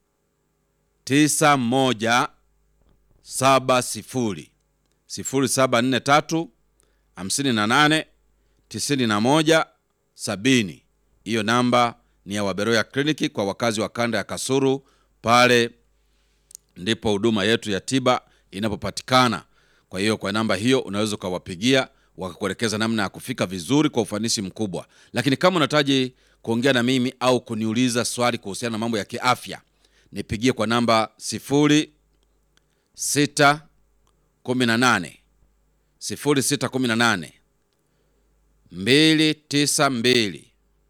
tisa moja saba sifuri sifuri saba nne tatu hamsini na nane tisini na moja sabini. Hiyo namba ni ya Waberoya kliniki kwa wakazi wa kanda ya Kasuru. Pale ndipo huduma yetu ya tiba inapopatikana. Kwa hiyo kwa namba hiyo unaweza ukawapigia wakakuelekeza namna ya kufika vizuri kwa ufanisi mkubwa. Lakini kama unahitaji kuongea na mimi au kuniuliza swali kuhusiana na mambo ya kiafya, nipigie kwa namba sifuri sita kumi na nane sifuri sita kumi na nane mbili tisa mbili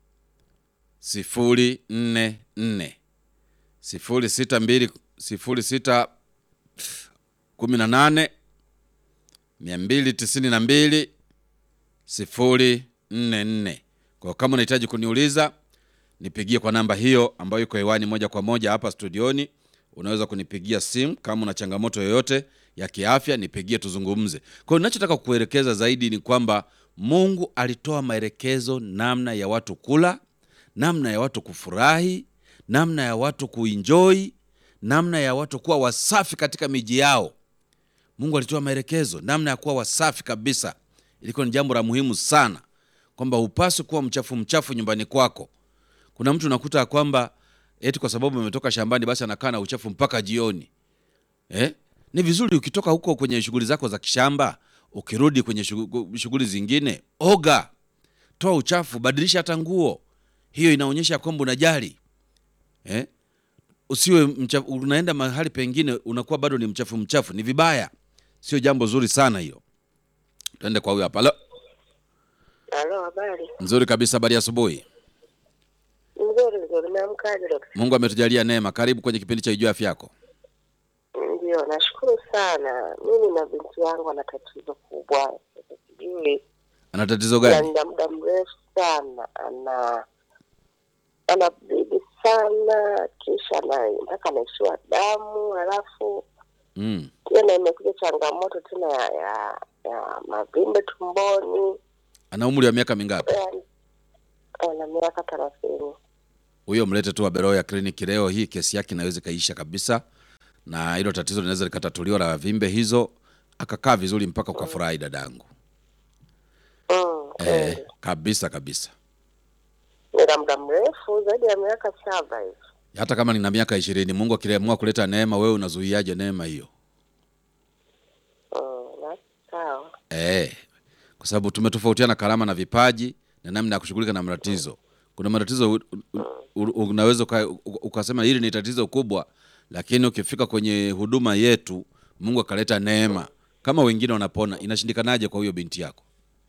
sifuri nne nne sifuri sita mbili sifuri sita kumi na nane mia mbili tisini na mbili sifuri nne nne. Kwa hiyo kama unahitaji kuniuliza nipigie kwa namba hiyo ambayo iko hewani moja kwa moja hapa studioni. Unaweza kunipigia simu kama una changamoto yoyote ya kiafya, nipigie tuzungumze. Kwa hiyo ninachotaka kukuelekeza zaidi ni kwamba Mungu alitoa maelekezo namna ya watu kula, namna ya watu kufurahi, namna ya watu kuenjoy, namna ya watu kuwa wasafi katika miji yao. Mungu alitoa maelekezo namna ya kuwa wasafi kabisa. Ilikuwa ni jambo la muhimu sana, kwamba hupaswi kuwa mchafu mchafu nyumbani kwako. Kuna mtu unakuta ya kwamba eti kwa sababu ametoka shambani basi anakaa na uchafu mpaka jioni eh? Ni vizuri ukitoka huko kwenye shughuli zako za kishamba, ukirudi kwenye shughuli shughuli zingine, oga, toa uchafu, badilisha hata nguo. Hiyo inaonyesha kwamba unajali eh? Usiwe mchafu, unaenda mahali pengine unakuwa bado ni mchafu mchafu, ni vibaya, sio jambo zuri sana hiyo. Tuende kwa huyo hapa. Halo, Halo, habari nzuri kabisa, habari ya asubuhi. nzuri nzuri. Umeamkaje dokta? Mungu ametujalia neema. Karibu kwenye kipindi cha Ijua Afya Yako. Ndio, nashukuru sana. Mimi na binti yangu ana tatizo kubwa, Sasa sijui Ana tatizo gani? na muda mrefu sana, ana ana bibi sana, kisha na mpaka anaishiwa damu, halafu Mm. tena imekuja changamoto tena ya ya, ya mavimbe tumboni. Ana umri wa miaka mingapi? Yaani, ana miaka thelathini. Huyo mlete tu Waberoya ya kliniki leo hii, kesi yake inaweza ikaisha kabisa, na hilo tatizo linaweza likatatuliwa la vimbe hizo, akakaa vizuri mpaka ukafurahi dadangu. Mm, Eh, kweli. kabisa kabisa. Ni la muda mrefu zaidi ya miaka saba hivi. Hata kama nina miaka ishirini, Mungu akiamua kuleta neema, wewe unazuiaje neema hiyo? Mm, basi sawa. Eh, kwa sababu tumetofautiana karama na vipaji na namna ya kushughulika na matatizo. Kuna matatizo u- u- u- unaweza uka- u- ukasema hili ni tatizo kubwa, lakini ukifika kwenye huduma yetu Mungu akaleta neema, kama wengine wanapona, inashindikanaje kwa huyo binti yako?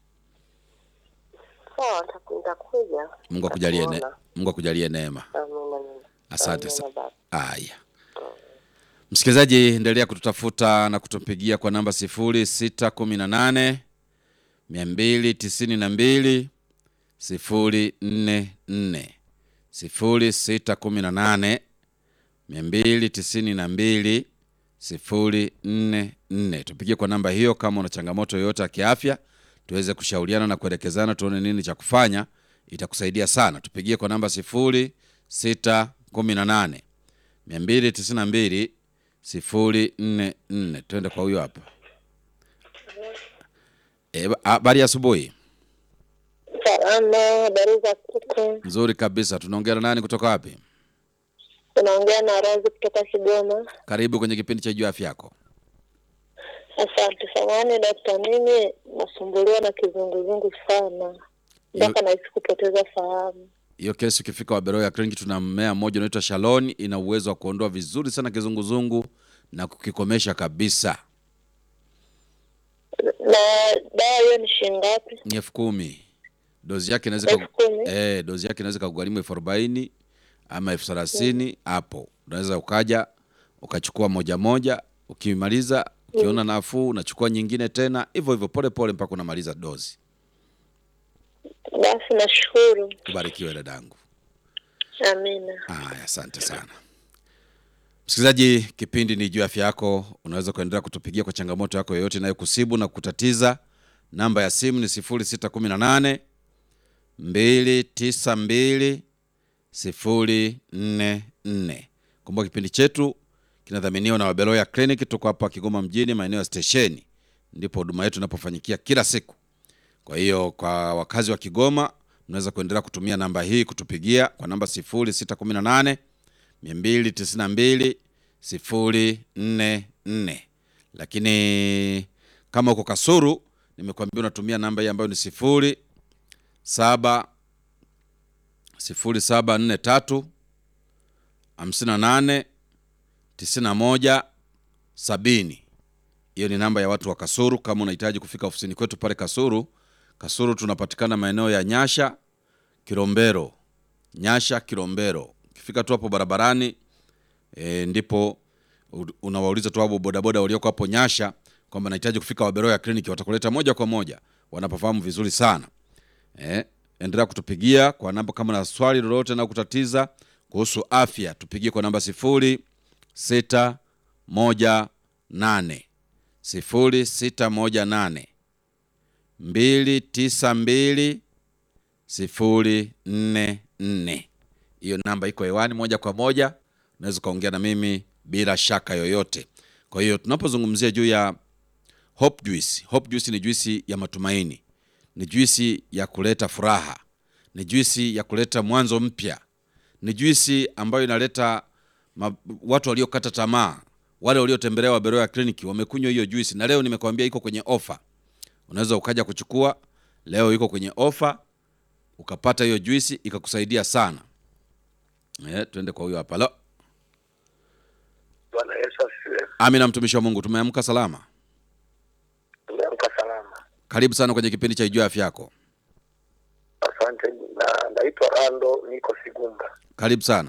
Sawa, nitaku- nitakuja. Mungu akujalie ne, Nitakuona. Mungu akujalie neema. Amina, amina. Asante Amina, sana. baba. Haya, msikilizaji, endelea kututafuta na kutupigia kwa namba sifuri sita kumi na nane mia mbili tisini na mbili sifuri nne nne sifuri sita kumi na nane mia mbili tisini na mbili sifuri nne nne. Tupigie kwa namba hiyo kama una changamoto yoyote ya kiafya, tuweze kushauriana na kuelekezana, tuone nini cha kufanya. Itakusaidia sana. Tupigie kwa namba sifuri sita kumi na nane mia mbili tisini na mbili sifuri nne nne. Twende kwa huyo hapa. Eh, ba- Habari ya asubuhi. Salama, habari za kuku. Nzuri kabisa. Tunaongea na nani kutoka wapi? Unaongea na Razi kutoka Kigoma. Karibu kwenye kipindi cha Jua Afya Yako. Asante samani dakta, mimi nasumbuliwa na kizunguzungu sana mpaka nahisi kupoteza fahamu. Hiyo kesi ukifika Waberoya Clinic, tuna mmea mmoja unaitwa Shalon, ina uwezo wa kuondoa vizuri sana kizunguzungu na kukikomesha kabisa. Na dawa hiyo ni shilingi ngapi? Ni elfu kumi. Dozi yake inaweza Elfu ka- kumi? eh, dozi yake inaweza kugharimu elfu arobaini ama elfu thelathini hapo. Unaweza ukaja ukachukua moja moja, ukimaliza ukiona nafuu unachukua nyingine tena, hivyo hivyo pole pole mpaka unamaliza dozi. Basi nashukuru. Ubarikiwe dadangu. Amina. Haya, asante sana msikilizaji, kipindi ni juu ya afya yako. Unaweza kuendelea kutupigia kwa changamoto yako yoyote inayokusibu na kutatiza. Namba ya simu ni 0618 292 044. Kumbuka kipindi chetu kinadhaminiwa na Wabeloya Clinic. Tuko hapa Kigoma mjini, maeneo ya stesheni, ndipo huduma yetu inapofanyikia kila siku. Kwa hiyo kwa wakazi wa Kigoma mnaweza kuendelea kutumia namba hii kutupigia kwa namba 0618 292 044. Lakini kama uko Kasuru, nimekuambia unatumia namba hii ambayo ni 0 7 0743 58 91 70. Hiyo ni namba ya watu wa Kasuru. Kama unahitaji kufika ofisini kwetu pale Kasuru, Kasuru tunapatikana maeneo ya Nyasha, Kilombero, Nyasha, Kilombero. Ukifika tu hapo barabarani e, ndipo u- unawauliza tu hapo bodaboda walioko hapo Nyasha kwamba nahitaji kufika Waberoya kliniki, watakuleta moja kwa moja, wanapofahamu vizuri sana. Eh, endelea kutupigia kwa namba kama na swali lolote na kutatiza kuhusu afya, tupigie kwa namba sifuri sita moja nane sifuri sita moja nane mbili tisa mbili sifuri nne nne. Hiyo namba iko hewani moja kwa moja, unaweza ukaongea na mimi bila shaka yoyote. Kwa hiyo tunapozungumzia juu ya Hope Juice, Hope Juice ni juisi ya matumaini, ni juisi ya kuleta furaha, ni juisi ya kuleta mwanzo mpya, ni juisi ambayo inaleta ma, watu waliokata tamaa, wale waliotembelea Waberoya kliniki wamekunywa hiyo juisi, na leo nimekwambia iko kwenye ofa. Unaweza ukaja kuchukua leo, iko kwenye ofa, ukapata hiyo juisi ikakusaidia sana. Eh, tuende kwa huyo hapa. Lo, Bwana Yesu asifiwe. Amina, mtumishi wa Mungu, tumeamka salama. Tumeamka salama. Karibu sana kwenye kipindi cha Ijua Afya Yako. Asante. Na naitwa Rando, niko Sigumba. Karibu sana.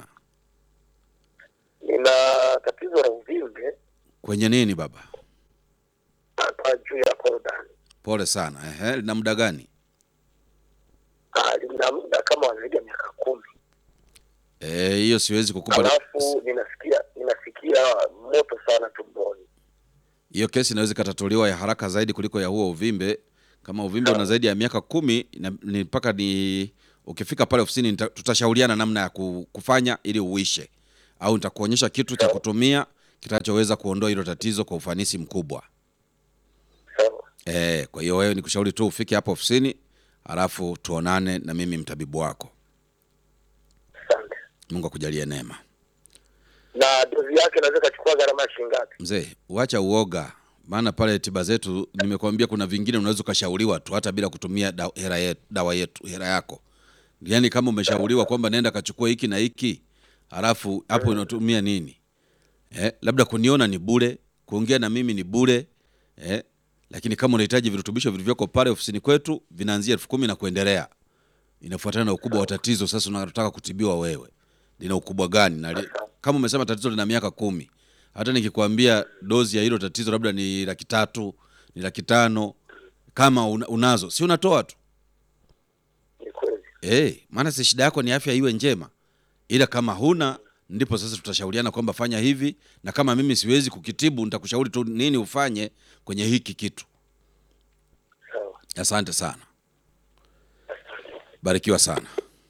Nina tatizo la uvimbe Kwenye nini baba? hapa juu ya korodani. Pole sana. Ehe, lina muda gani? Ah, Lina muda kama zaidi ya miaka kumi, Eh, hiyo siwezi kukupa alafu ninasikia ninasikia moto sana tumboni. hiyo kesi inaweza ikatatuliwa ya haraka zaidi kuliko ya huo uvimbe. Kama uvimbe una zaidi ya miaka kumi na- ni mpaka ni ukifika pale ofisini nita- tutashauriana namna ya ku- kufanya ili uishe, au nitakuonyesha kitu cha kutumia kitachoweza kuondoa hilo tatizo kwa ufanisi mkubwa. Sawa. Eh, kwa hiyo wewe nikushauri tu ufike hapo ofisini, halafu tuonane na mimi mtabibu wako. Asante. Mungu akujalie neema. Na dozi yake inaweza ikachukua gharama ya shilingi ngapi? Mzee, uacha uoga, maana pale tiba zetu nimekuambia, kuna vingine unaweza ukashauriwa tu hata bila kutumia da, hera yetu, dawa yetu hera yako. Yaani kama umeshauriwa kwamba nenda kachukua hiki na hiki, halafu hapo unatumia nini? Eh, labda kuniona ni bure, kuongea na mimi ni bure eh, lakini kama unahitaji virutubisho vilivyoko pale ofisini kwetu vinaanzia elfu kumi na kuendelea, inafuatana na ukubwa wa tatizo. Sasa unataka kutibiwa wewe, lina ukubwa gani? Na li, kama umesema tatizo lina miaka kumi, hata nikikwambia dozi ya hilo tatizo labda ni laki tatu ni laki tano kama una, unazo si unatoa tu Ni kweli. eh, maana si shida yako ni afya iwe njema, ila kama huna ndipo sasa tutashauriana kwamba fanya hivi, na kama mimi siwezi kukitibu nitakushauri tu nini ufanye kwenye hiki kitu. Sawa. Asante sana, barikiwa sana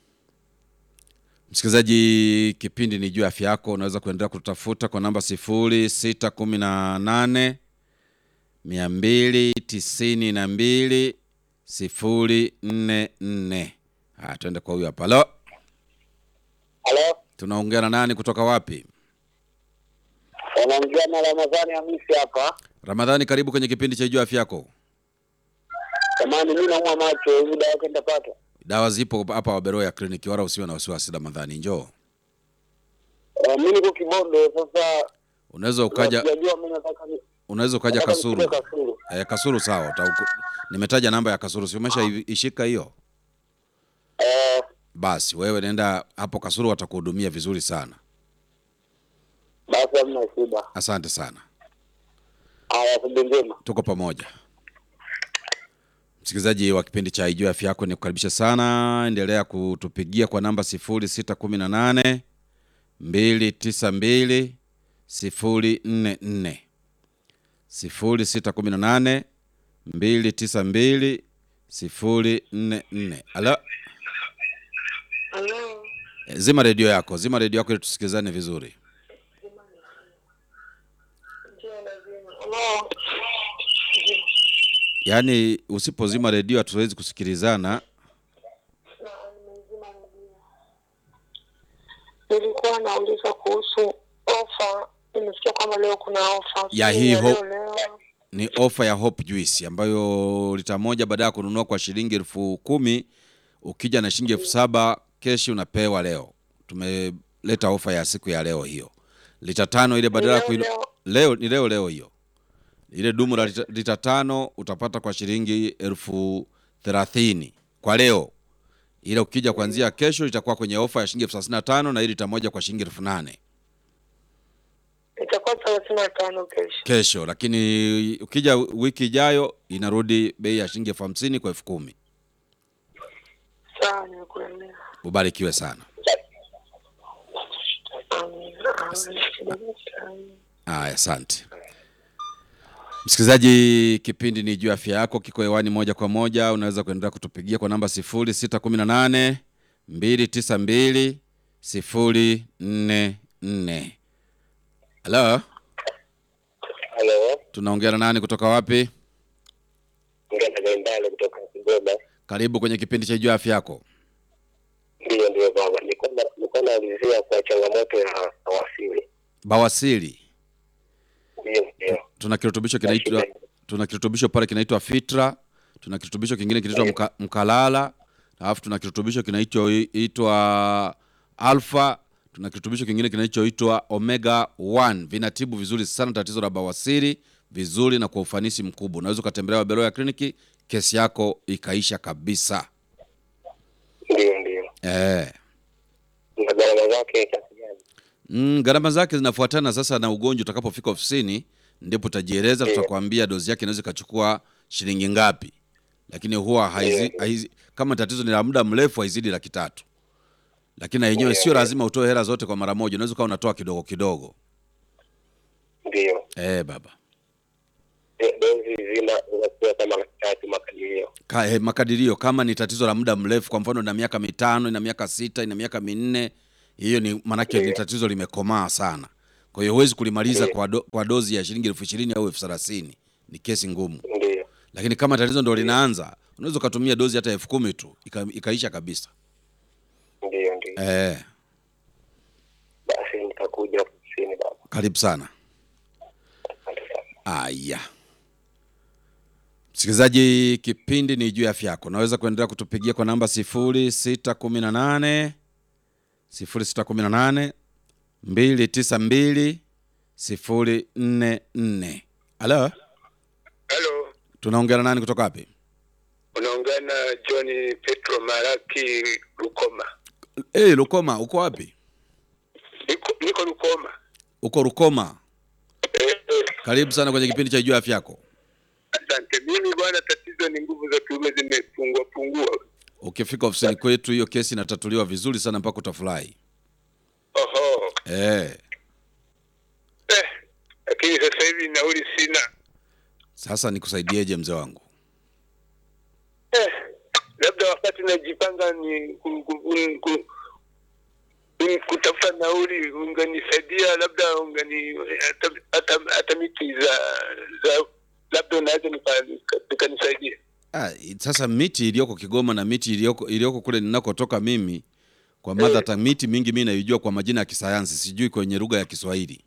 msikilizaji. Kipindi ni juu ya afya yako. Unaweza kuendelea kutafuta kwa namba sifuri sita kumi na nane mia mbili tisini na mbili sifuri nne nne. Haya, tuende kwa huyu hapa. Halo, Halo, tunaongea na nani kutoka wapi? wanaongea na Ramadhani Hamisi hapa. Ramadhani, karibu kwenye kipindi cha juu ya afya yako. Jamani, mi naumwa macho, hivi dawa yake nitapata? Dawa zipo hapa Waberoya kliniki, wala usiwe na wasiwasi. Ramadhani, njoo, Uh, mi niko Kibondo sasa. unaweza ukaja, Sijajua mi nataka ni unaweza ukaja nataka Kasulu. nichukue Kasulu. Eh, Kasulu sawa. Uta, nimetaja namba ya Kasulu, si umesha i- ishika hiyo? Eh, Basi wewe nenda hapo Kasulu, watakuhudumia vizuri sana. basi hamna shida. Asante sana, Haya, asubuhi njema. tuko pamoja. Msikilizaji wa kipindi cha Ijua Afya Yako, ni kukaribisha sana. Endelea kutupigia kwa namba sifuri sita kumi na nane mbili tisa mbili sifuri nne nne sifuri sita kumi na nane mbili tisa mbili sifuri nne nne. Alo, Halo, Eh, zima redio yako, zima redio yako ili tusikilizane vizuri. ndio lazima. Halo, Yaani usipozima redio hatuwezi kusikilizana. na nimezima redio. Nilikuwa nauliza kuhusu ofa. Nimesikia kwamba leo kuna ofa Ya Sijui hii ya ho- leo leo. Ni ofa ya Hope Juice ambayo lita moja baada ya kununua kwa shilingi elfu kumi ukija na shilingi elfu saba keshi unapewa leo. Tumeleta ofa ya siku ya leo hiyo. Lita tano ile badala ya leo, kuinu... leo. leo ni leo leo hiyo. Ile dumu la lita, lita tano utapata kwa shilingi elfu thelathini kwa leo. Ile ukija kuanzia kesho itakuwa kwenye ofa ya shilingi elfu thelathini na tano na ile lita moja kwa shilingi elfu nane Itakuwa thelathini na tano kesho. kesho, lakini ukija wiki ijayo inarudi bei ya shilingi elfu hamsini kwa elfu kumi. Sawa, nimekuelewa. Ubarikiwe sana. Amina, amina. Aya, asante. Msikilizaji, kipindi ni juu ya afya yako, kiko hewani moja kwa moja. Unaweza kuendelea kutupigia kwa namba 0618 292 044. Halo, Halo, tunaongea na nani kutoka wapi? Ngana Gaimbale kutoka Kigoma. Karibu kwenye kipindi cha juu ya afya yako. Ndiyo, ndiyo baba, nilikuwa na- nilikuwa naulizia kwa changamoto ya bawasiri. Bawasiri, Ndiyo, ndiyo. tuna kirutubisho kinaitwa tuna kirutubisho pale kinaitwa Fitra, tuna kirutubisho kingine kinaitwa mka, Mkalala, alafu tuna kirutubisho kinaitwa Alpha, tuna kirutubisho kingine kinachoitwa Omega 1. Vinatibu vizuri sana tatizo la bawasiri vizuri na kwa ufanisi mkubwa. Unaweza ukatembelea Wabeloya kliniki, kesi yako ikaisha kabisa. Ndiyo, ndiyo. Eh. Na gharama zake kiasi gani? Mm, gharama zake zinafuatana sasa na ugonjwa. Utakapofika ofisini ndipo utajieleza, Ndiyo. tutakwambia dozi yake inaweza ikachukua shilingi ngapi, lakini huwa haizi, Ndiyo. haizi, kama tatizo ni la muda mrefu haizidi laki tatu, lakini na yenyewe Ndiyo, sio ndiyo. lazima utoe hela zote kwa mara moja, unaweza ukawa unatoa kidogo kidogo. Ndiyo. Eh, baba Eh, Dozi zima zinakuwa kama laki tatu makadirio. Ka, eh, makadirio kama ni tatizo la muda mrefu, kwa mfano ina miaka mitano, ina miaka sita, ina miaka minne, hiyo ni maanake ni Ndiyo. tatizo limekomaa sana. Kwa hiyo huwezi kulimaliza Ndiyo. kwa, do, kwa dozi ya shilingi elfu ishirini au elfu thelathini ni kesi ngumu. Ndiyo. lakini kama tatizo ndo linaanza unaweza ukatumia dozi hata elfu kumi tu ika, ikaisha kabisa Ndiyo, ndiyo. eh, Basi nitakuja ofisini baba. karibu sana Asante sana. aya msikilizaji kipindi ni juu ya afya yako unaweza kuendelea kutupigia kwa namba 0618 0618 292 044 halo Halo, tunaongea na nani kutoka wapi unaongea na John Petro Maraki Rukoma. hey, rukoma uko wapi Niko, niko Rukoma. uko rukoma Eh, eh, karibu sana kwenye kipindi cha juu ya afya yako asante. Mimi bwana, tatizo ni nguvu za kiume zimepungua pungua. ukifika ofisini kwetu hiyo kesi inatatuliwa vizuri sana mpaka utafurahi Oho. eh. Eh, lakini sasa hivi nauli sina. Sasa nikusaidieje mzee wangu? Eh, labda wakati najipanga ni ku, ku, ku, ku, ku, kutafuta nauli unganisaidia, labda ungani hata, hata, hata miti za za labda unaweza nika- nika- nikanisaidia. Ah, sasa miti iliyoko Kigoma na miti iliyoko iliyoko kule ninakotoka mimi kwa mother tongue, miti mingi mimi naijua kwa majina ya kisayansi, sijui kwenye lugha ya Kiswahili.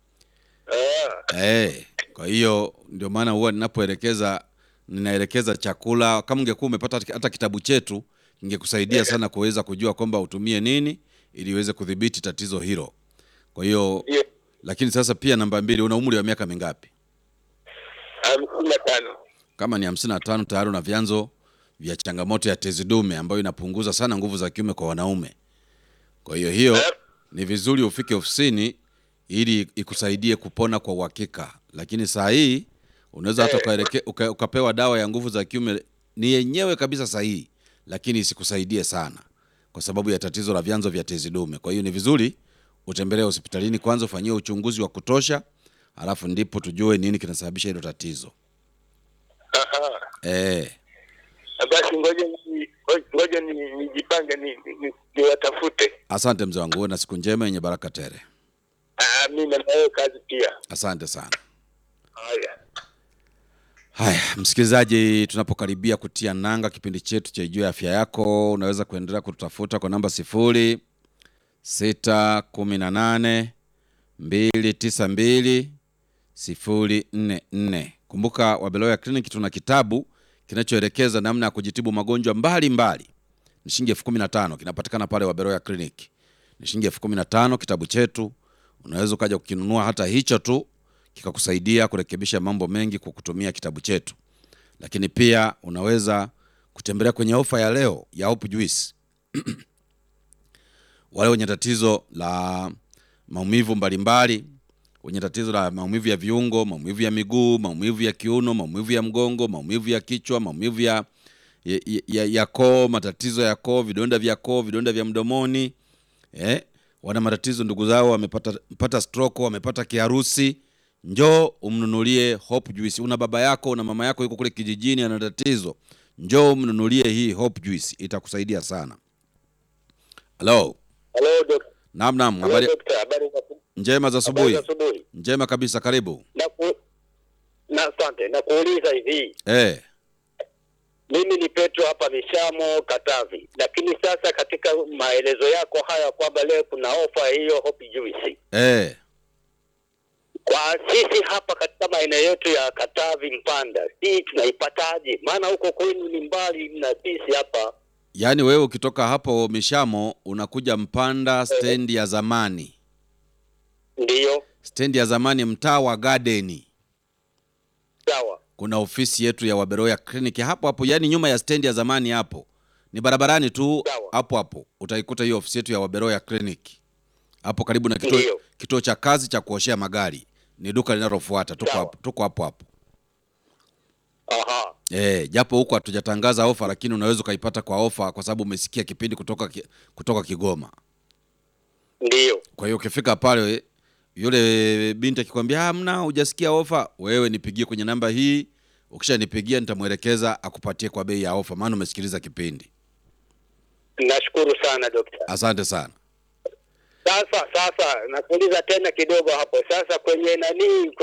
Ah, Eh, kwa hiyo ndio maana huwa ninapoelekeza ninaelekeza chakula. Kama ungekuwa umepata hata kitabu chetu ingekusaidia sana kuweza kujua kwamba utumie nini ili uweze kudhibiti tatizo hilo. Kwa hiyo hiyo lakini sasa pia namba mbili, una umri wa miaka mingapi? hamsini na tano. Kama ni hamsini na tano tayari una vyanzo vya changamoto ya tezi dume ambayo inapunguza sana nguvu za kiume kwa wanaume. Kwa hiyo hiyo Eh. ni vizuri ufike ofisini ili ikusaidie kupona kwa uhakika, lakini saa hii unaweza hata ukaeleke- uka, ukapewa dawa ya nguvu za kiume ni yenyewe kabisa sahihi, lakini isikusaidie sana kwa sababu ya tatizo la vyanzo vya tezi dume. Kwa hiyo ni vizuri utembelee hospitalini kwanza, ufanyiwe uchunguzi wa kutosha, alafu ndipo tujue nini kinasababisha hilo tatizo. Aha. Eh, Basi ngoja ni- ngoja ni- nijipange ni, ni, ni, niwatafute. asante mzee wangu, uwe na siku njema yenye baraka tele. Ah, mimi na wewe kazi pia. Asante sana. Haya. Haya, msikilizaji, tunapokaribia kutia nanga kipindi chetu cha Jua ya Afya Yako, unaweza kuendelea kututafuta kwa namba sifuri sita kumi na nane mbili tisa mbili sifuri nne nne. Kumbuka Wabeloya Clinic tuna kitabu kinachoelekeza namna ya kujitibu magonjwa mbalimbali. Ni shilingi elfu kumi na tano kinapatikana pale Wabeloya Clinic. Ni shilingi elfu kumi na tano kitabu chetu, unaweza ukaja kukinunua hata hicho tu kikakusaidia kurekebisha mambo mengi kwa kutumia kitabu chetu. Lakini pia unaweza kutembelea kwenye ofa ya leo ya Hope Juice. Wale wenye tatizo la maumivu mbalimbali, wenye tatizo la maumivu ya viungo, maumivu ya miguu, maumivu ya kiuno, maumivu ya mgongo, maumivu ya kichwa, maumivu ya, ya, ya, ya koo, matatizo ya koo, vidonda vya koo, vidonda vya mdomoni eh? Wana matatizo ndugu zao wamepata pata stroke, wamepata kiharusi njoo umnunulie Hope Juice. Una baba yako, una mama yako yuko kule kijijini ana tatizo, njoo umnunulie hii Hope Juice, itakusaidia sana. Halo, Halo dokta. naam naam, Halo habari dokta, habari za njema za habari asubuhi. za asubuhi. Njema kabisa, karibu. Na ku na asante na kuuliza hivi. Eh, Mimi ni Petro hapa Mishamo Katavi, lakini sasa katika maelezo yako haya kwamba leo kuna ofa hiyo Hope Juice eh, kwa sisi hapa katika maeneo yetu ya Katavi Mpanda, hii tunaipataje? Maana huko kwenu ni mbali na sisi hapa. yaani wewe ukitoka hapo Mishamo unakuja Mpanda stendi ya zamani, Ndiyo, stendi ya zamani, mtaa wa Gardeni. sawa kuna ofisi yetu ya Waberoya Clinic hapo hapo, yani nyuma ya stendi ya zamani hapo, ni barabarani tu Sawa. hapo hapo utaikuta hiyo ofisi yetu ya Waberoya Clinic hapo karibu na kituo, Ndiyo. kituo cha kazi cha kuoshea magari. Ni duka linalofuata, tuko Sawa. hapo, tuko hapo hapo. aha, Eh, japo huko hatujatangaza ofa, lakini unaweza ukaipata kwa ofa kwa sababu umesikia kipindi kutoka ki- kutoka Kigoma. ndiyo, Kwa hiyo ukifika pale yule binti akikwambia hamna, hujasikia ofa, wewe nipigie kwenye namba hii. Ukishanipigia nitamwelekeza akupatie kwa bei ya ofa, maana umesikiliza kipindi. nashukuru sana dokta. Asante sana. Sasa sasa nakuuliza tena kidogo hapo sasa, kwenye nani